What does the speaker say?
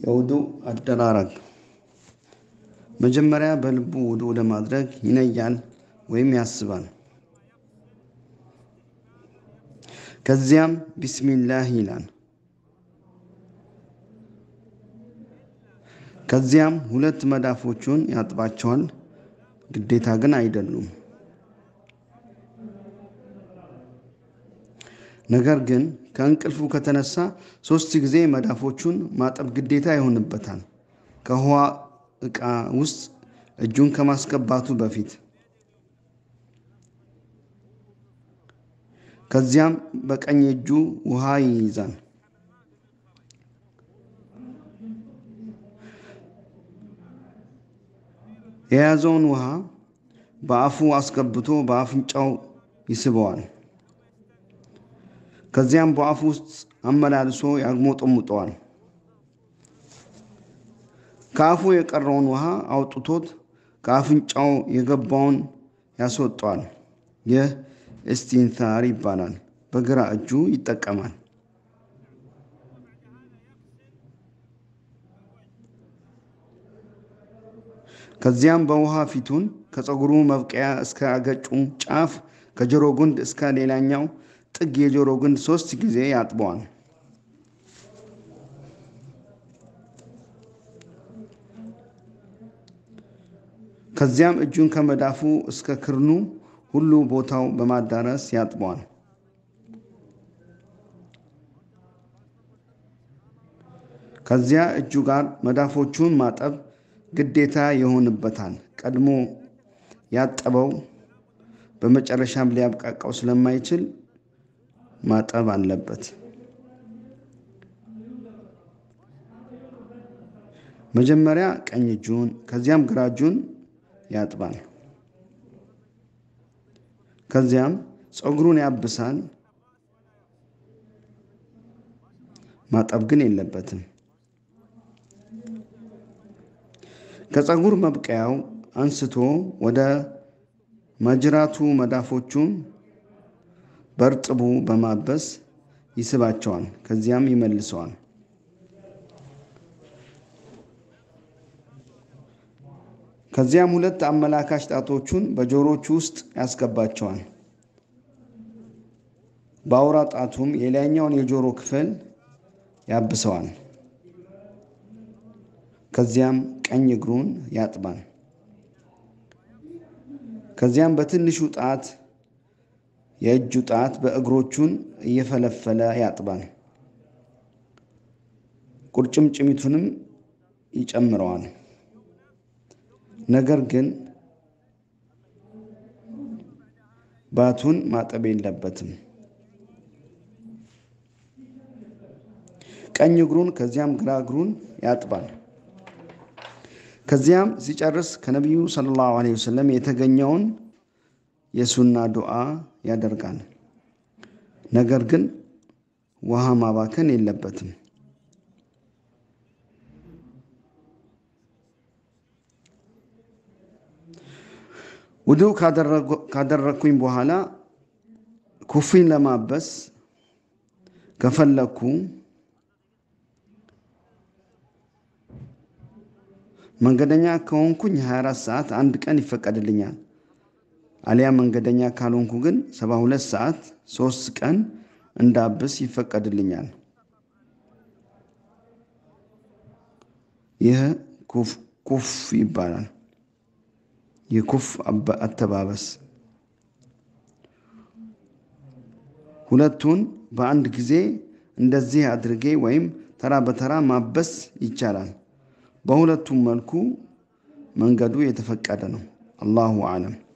የውዱእ አደራረግ መጀመሪያ በልቡ ውዱእ ለማድረግ ይነያል ወይም ያስባል። ከዚያም ቢስሚላህ ይላል። ከዚያም ሁለት መዳፎቹን ያጥባቸዋል። ግዴታ ግን አይደሉም። ነገር ግን ከእንቅልፉ ከተነሳ ሶስት ጊዜ መዳፎቹን ማጠብ ግዴታ ይሆንበታል። ከውሃ ዕቃ ውስጥ እጁን ከማስገባቱ በፊት ከዚያም በቀኝ እጁ ውሃ ይይዛል። የያዘውን ውሃ በአፉ አስገብቶ በአፍንጫው ይስበዋል። ከዚያም በአፉ ውስጥ አመላልሶ ያግሞጠሙጠዋል። ከአፉ የቀረውን ውሃ አውጥቶት ከአፍንጫው የገባውን ያስወጠዋል። ይህ እስቲንታር ይባላል። በግራ እጁ ይጠቀማል። ከዚያም በውሃ ፊቱን ከፀጉሩ መብቀያ እስከ አገጩ ጫፍ ከጆሮ ጉንድ እስከ ሌላኛው ጥግ የጆሮ ግንድ ሶስት ጊዜ ያጥበዋል። ከዚያም እጁን ከመዳፉ እስከ ክርኑ ሁሉ ቦታው በማዳረስ ያጥበዋል። ከዚያ እጁ ጋር መዳፎቹን ማጠብ ግዴታ ይሆንበታል። ቀድሞ ያጠበው በመጨረሻም ሊያብቃቃው ስለማይችል ማጠብ አለበት። መጀመሪያ ቀኝ እጁን ከዚያም ግራ እጁን ያጥባል። ከዚያም ፀጉሩን ያብሳል። ማጠብ ግን የለበትም። ከፀጉር መብቀያው አንስቶ ወደ ማጅራቱ መዳፎቹን በእርጥቡ በማበስ ይስባቸዋል። ከዚያም ይመልሰዋል። ከዚያም ሁለት አመላካች ጣቶቹን በጆሮቹ ውስጥ ያስገባቸዋል። በአውራ ጣቱም የላይኛውን የጆሮ ክፍል ያብሰዋል። ከዚያም ቀኝ እግሩን ያጥባል። ከዚያም በትንሹ ጣት የእጁ ጣት በእግሮቹን እየፈለፈለ ያጥባል። ቁርጭምጭሚቱንም ይጨምረዋል። ነገር ግን ባቱን ማጠብ የለበትም። ቀኝ እግሩን ከዚያም ግራ እግሩን ያጥባል። ከዚያም ሲጨርስ ከነቢዩ ሰለላሁ ዐለይሂ ወሰለም የተገኘውን የሱና ዱዓ ያደርጋል። ነገር ግን ውሃ ማባከን የለበትም። ውዱእ ካደረግኩኝ በኋላ ኩፊን ለማበስ ከፈለግኩ መንገደኛ ከሆንኩኝ 24 ሰዓት አንድ ቀን ይፈቀድልኛል። አሊያ መንገደኛ ካልሆንኩ ግን 72 ሰዓት ሶስት ቀን እንዳብስ ይፈቀድልኛል። ይህ ኩፍ ይባላል። የኩፍ አተባበስ ሁለቱን በአንድ ጊዜ እንደዚህ አድርጌ ወይም ተራ በተራ ማበስ ይቻላል። በሁለቱም መልኩ መንገዱ የተፈቀደ ነው። አላሁ አለም።